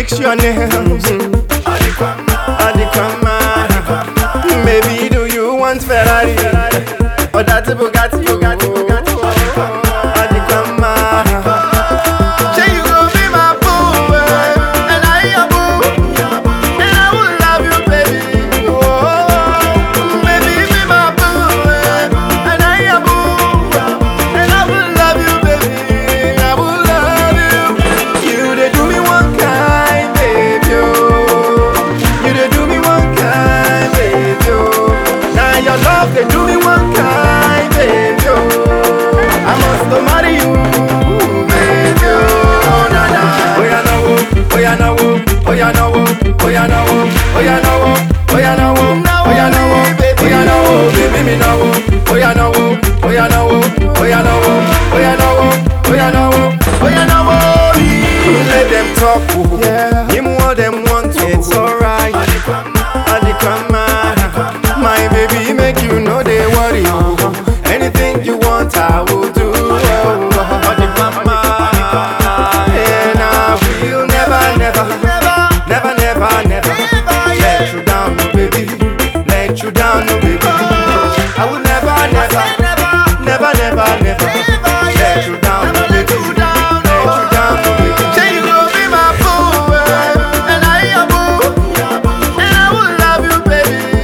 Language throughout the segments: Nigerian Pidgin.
fix your nails. Adequama. Maybe do you want Ferrari? Or that Bugatti? Bugatti, Bugatti. Adequama. Say you gon' be my boo, eh, and I your boo, and I will love you, baby. Oh, baby, be my boo, eh, and I your boo, and I will love you, baby. I will love you. You dey do me one kind, baby. Oh. You dey do me one kind, baby. Oh. Now your love dey do me one kind, baby. Oh. I must go marry you, baby. Oh, na na. Oh yeah, no, oh yeah, no, oh yeah, no, oh yeah, no, oh yeah, no, oh yeah, no, oh yeah, no, oh oh yeah, no, oh baby, me no, oh yeah, no, oh yeah, no, oh yeah, no, oh yeah, no, oh yeah, no, oh yeah, no, oh let them talk, oh yeah, him what them want, it's alright. Adequama, my baby, make you know they worry. Oh. Anything you want, I will do. Oh. Adequama, and I will never, never, never, never, never let you down, no baby, let you down, no baby. I will never, never, never, never, never let you down, no baby, let you down, no baby. Say you gon' be my boo, eh, and I your boo. And I will love you, baby.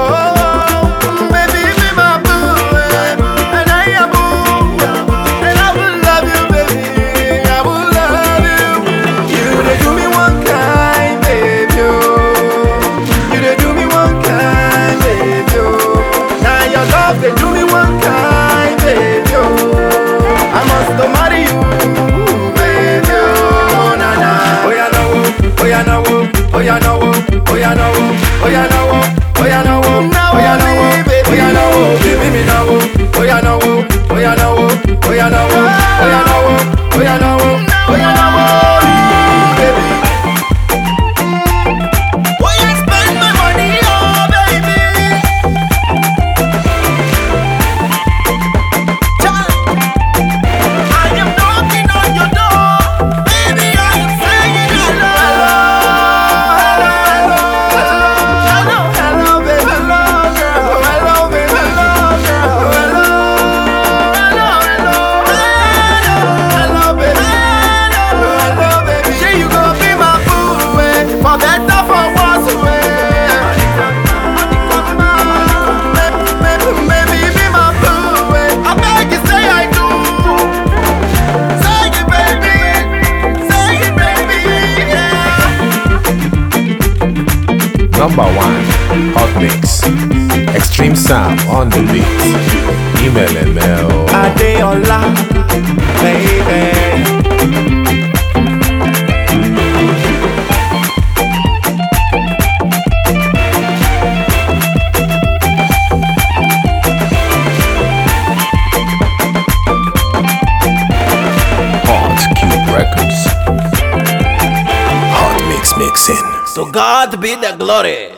Oh, baby, be my boo, eh, and I am boo. And I will love you, baby. I will love you. You dey do me one kind, baby. Oh. You dey do me one kind, baby. Oh. Now your love dey do me one kind, baby. Oh. I must go marry you, baby. Oh, na na. Oh yeah, no, oh yeah, no, oh yeah, no, oh yeah, no, oh yeah, no, oh yeah, no, oh oh yeah, no, oh yeah, no, oh baby, me no, oh yeah, no, oh yeah, no, oh yeah, no, oh yeah, no, oh yeah, no, oh yeah, no, oh baby. Oh yeah, spend my money, oh baby. I am knocking on your door, baby. I am saying hello, hello, hello, hello, hello, baby, hello, girl, hello, baby, hello, girl, hello, hello, hello, hello, baby, hello, hello, baby. Say you gon' be my boo, eh, for better, for worse, eh. Baby, be my boo, eh. I beg you, say I do. Say it, baby. Say it, baby. Yeah. Number one, Hot Mix. Extreme Sam on the beat. Email ML. Adeola, baby. Hot Cube Records. Hot Mix Mixing. To God be the glory.